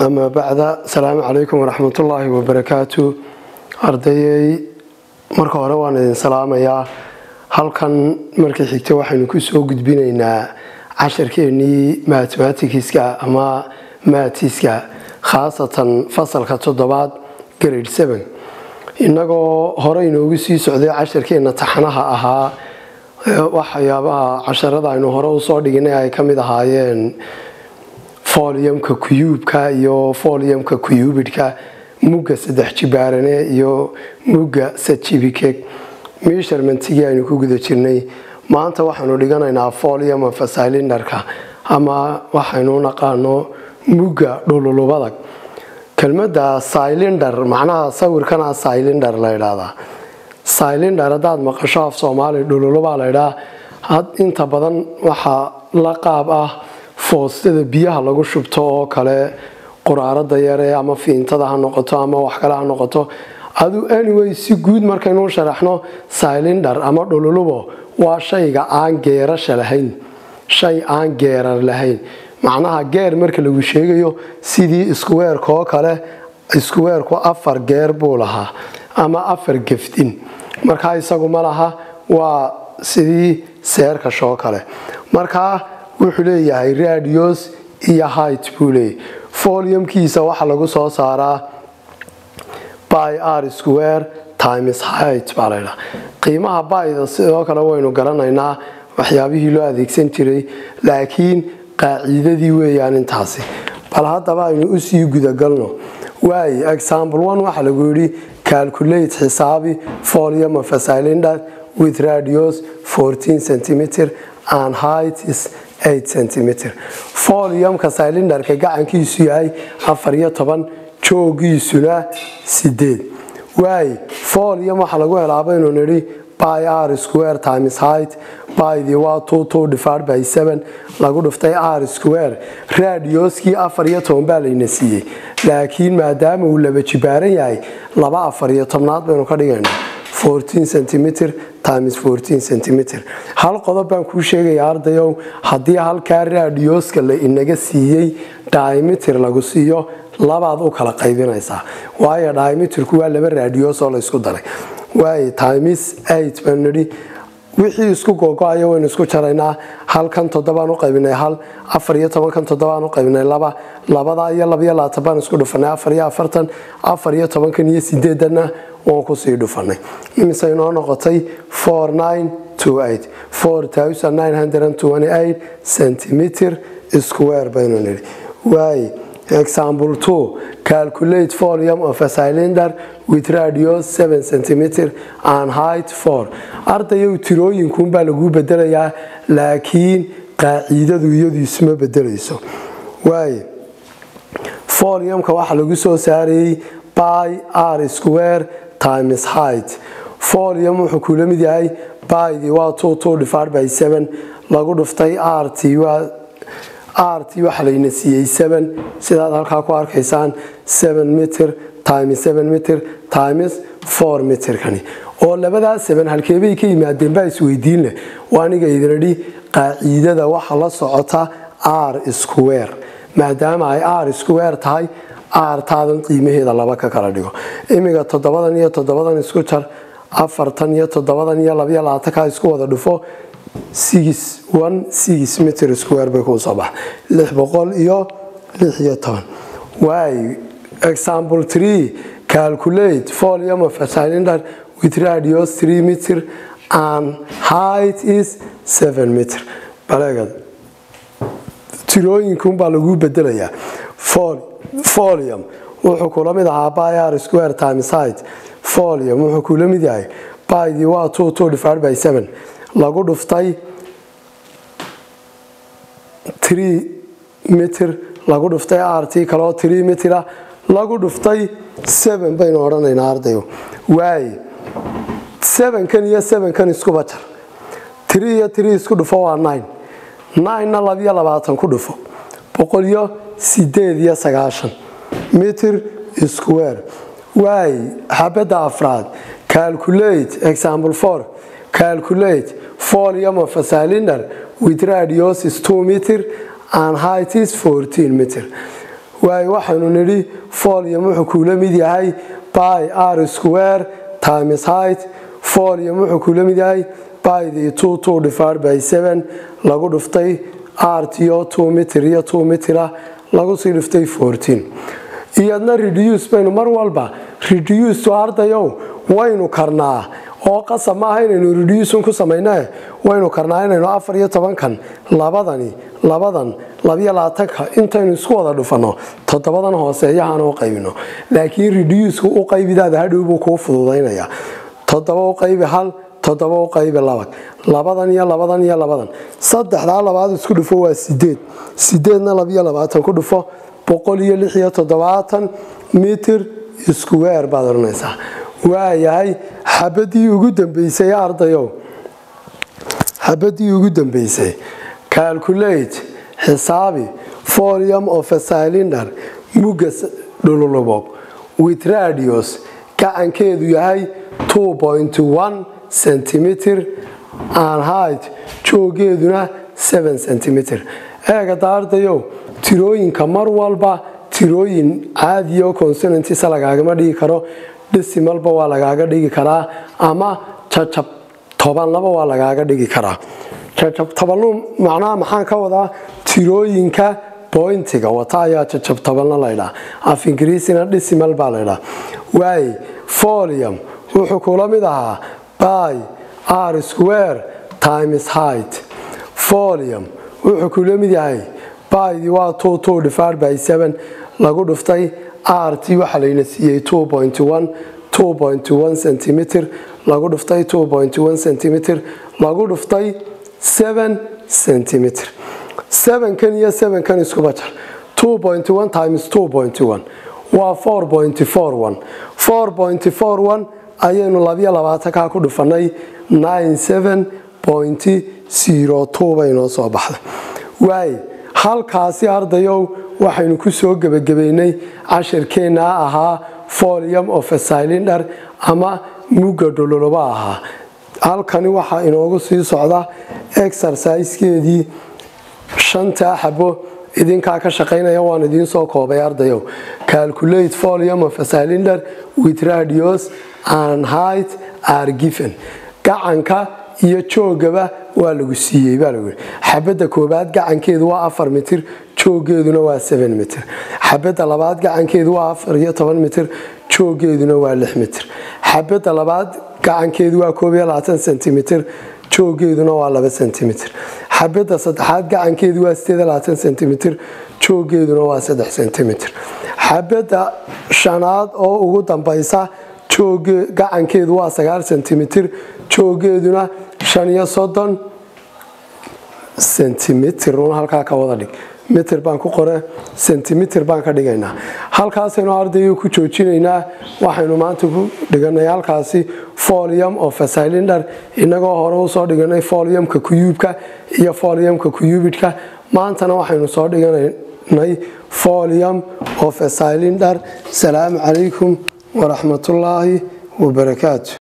ama bacda asalaamu calaykum waraxmatullaahi wabarakaatu ardayey marka hore waan idin salaamayaa halkan markii xigta waxaynu kusoo gudbinaynaa casharkeenii mathematicska ama maatiska khaasatan fasalka toddobaad grade seven innagoo hore inoogu sii socday casharkeenna taxanaha ahaa waxyaabaha casharada aynu hore usoo dhiginay ay ka mid ahaayeen foliumka kuyuubka iyo foliumka kuyuubidhka mugga saddex jibaarane iyo mugga sajibikeg measurementigii aynu ku guda jirnay maanta waxaanu dhiganaynaa folium of cylindarka ama waxaynu naqaano mugga dhululubadag kelmadda cylindar macnaha sawirkana cylindar la ydhaahdaa cylindar haddaad maqasho af soomaali dhululubaa la ydhaa inta badan waxaa la qaab ah foostada biyaha lagu shubto oo kale quraarada yare ama fiintada ha noqoto ama wax kale ha noqoto adu anyway si guud markaynu sharaxno cylindar ama dhululubo waa shayga aan geerasha lahayn shay aan geerar lahayn macnaha geer marka lagu sheegayo sidii iskuweerka oo kale iskuweerku afar geer buu lahaa ama afar gefdin markaa isagu ma laha waa sidii seerkashoo kale markaa wuxuu leeyahay radios iyo height buu leeyahy foliumkiisa waxaa lagu soo saaraa by r square times height baa laydhaha qiimaha bayda sidoo kale waynu garanaynaa waxyaabihii loo adeegsan jiray laakiin qaaciidadii weeyaan intaasi bal haddaba aynu usii gudagalno waay example one waxaa lagu yidhi calculate xisaabi folium of a cylinder with radios 14 centimeter and height is 8 centimeter foliumka cylindarka gacankiisu yahay afar iyo toban joogiisuna sideed waay folium waxaa lagu helaa baynu nidhi by r square times height bydii waa two two divided by seven lagu dhiftay r square radioskii afar iyo toban baa layna siiyey laakiin maadaama uu laba jibaaran yahay laba afar iyo tobnaad baynu ka dhigaynaa 14 centimeter times 14 centimeter hal qodob baan kuu sheegaya ardayow haddii halkaa radioska la inaga siiyey diameter lagu siiyo labaad u kala qaybinaysaa waayo diameterku waa laba radios oo la isku daray waay times eight baan nidhi wixii isku googo-aya waynu isku jaraynaa halkan toddobaan u qaybinay hal afar iyo tobankan toddobaan u qaybinay laba labadaa iyo labaiyo labaatan baan isku dhufanay afar iyo afartan afar iyo tobankan iyo sideedanna waan kusii dhufanay imise inoo noqotay four nine two eight four thousand nine hundred and twenty eight centimeter square baynu nidhi waay example two calculate volume of a cylinder with radius 7 centimeter and height 4 ardayow tirooyinkuunbaa laguu bedelayaa laakiin qaaciidadu iyadu isma bedelayso waay foliumka waxaa lagu soo saarayey by r square times height folium wuxuu kula mid yahay bydii waa two two divided by seven lagu dhuftay rt waa rt waxaa layna siiyey seven sidaad halkaa ku arkaysaan seven meter times seven meter times four meterkani oo labadaa seven halkeebay ka yimaadeen baa isweydiin leh waa aniga idinidhi qaaciidada waxa la socota r square maadaama ay r square tahay r taadan qiimaheeda laba ka kala dhigo imiga toddobadan iyo toddobadan isku jar afartan iyo toddobadan iyo labaiyo labaatankaa isku wada dhufo meter square bay kuu soo baxa lix boqol iyo lix iyo toban waay example three calculate volume of a cylinder with radius 3 meter and height is 7 meter baleegad tirooyinkunbaa laguu bedelayaa folium wuxuu kula mid ahaa by r square times height folium wuxuu kula mid yahay bydii waa two two divided by seven lagu dhuftay tree mitir lagu dhuftay rt kaloo tree mitira lagu dhuftay seven baynu odhanaynaa ardayo waay sevenkan iyo sevenkan iskuba jar tree iyo tree isku dhufo waa nine ninena labiyo labaatan ku dhufo boqol iyo sideed iyo sagaashan mitir square waay xabadda afraad calculate example four calculate volume of a cylinder with radius is 2 meter and height is 14 meter waayo waxaynu nidhi folium wuxuu kuula mid yahay by r square times height folium wuxuu kuula mid yahay by the two two divided by seven lagu dhuftay rto two mitir iyo two mitira lagu sii dhiftay fourteen iyadna reduce baynu mar walba reduce to ardayow waynu karnaa oo qasab maaha inaynu reducin ku samaynae waynu karnaa inaynu afar iyo tobankan labadani labadan labiyo labaatanka intaynu isku wada dhufanno toddobadan hooseeyahaan u qaybino laakiin reduceka u qaybidaada hadhow buu kuu fududaynaya toddoba u qaybi hal toddoba u qaybi laba labadan iyo labadan iyo labadan saddexdaa labaad isku dhufo waa sideed sideedna labiyo labaatan ku dhufo boqol iyo lix iyo toddobaatan mitir iskuweer baad odhanaysaa waayahay xabadii ugu dambeysay ardayow xabadii ugu dambeysay calculate xisaabi folium of a cylinder mugga dhululubog with radius gacankeedu yahay 2.1 centimeter and height joogeeduna 7 centimeter eegada ardayow tirooyinka mar walba tirooyin caadiyo consonantisa lagaagama dhigi karo dhisimalba waa lagaaga dhigi karaa ama jajab tobanlaba waa lagaaga dhigi karaa jajab tobanlu macnaha maxaan ka wadaa tirooyinka bointiga wata ayaa jajab tobanla laydhaa af ingiriisina dhisimal baa laydhaa waay folium wuxuu kula mid ahaa by r square times height folium wuxuu kula mid yahay bydii waa two two divided by seven lagu dhuftay rt waxaa layna siiyey two point one two point one centimeter lagu dhuftay two point one centimeter lagu dhuftay seven centimeter sevenkan iyo sevenkan iskuba jar two point one times two point one waa four point four one four point four one ayaynu labiyo labaatankaa ku dhufanay nine seven point zero two bay noo soo baxday waay halkaasi ardayow waxaynu ku soo gebagabaynay cashirkeennaa ahaa folium of a cylinder ama mugga dhololoba ahaa halkani waxaa inoogu sii socda exerciskeedii shantaa xabo idinkaa ka shaqaynaya waan idiin soo koobay ardayow calculate folium of a cylinder with radius and height are given gacanka iyo joogaba waa lagu siiyey baa lagu xabadda koobaad gacankeedu waa afar mitir joogeeduna waa seven mitir xabadda labaad gacankeedu waa afar iyo toban mitir joogeeduna waa lix mitir xabadda labaad gacankeedu waa koob iyo labaatan sentimitir joogeeduna waa laba sentimitir xabadda saddexaad gacankeedu waa sideed iyo labaatan sentimitir joogeeduna waa saddex sentimitir xabadda shanaad oo ugu dambaysa gacankeedu waa sagaal sentimitir joogeeduna shan iyo soddon sentimitir un halkaa ka wada dhig mitir baan ku qore sentimitir baan ka dhigaynaa halkaasaynu ardayga ku joojinaynaa waxaynu maanta ku dhiganay halkaasi folium of a cylinder inagoo hore usoo dhiganay foliumka kuyuubka iyo foliumka kuyubidhka maantana waxaynu soo dhiganay folium of a cylinder salaamu calaykum waraxmatullaahi wabarakaatu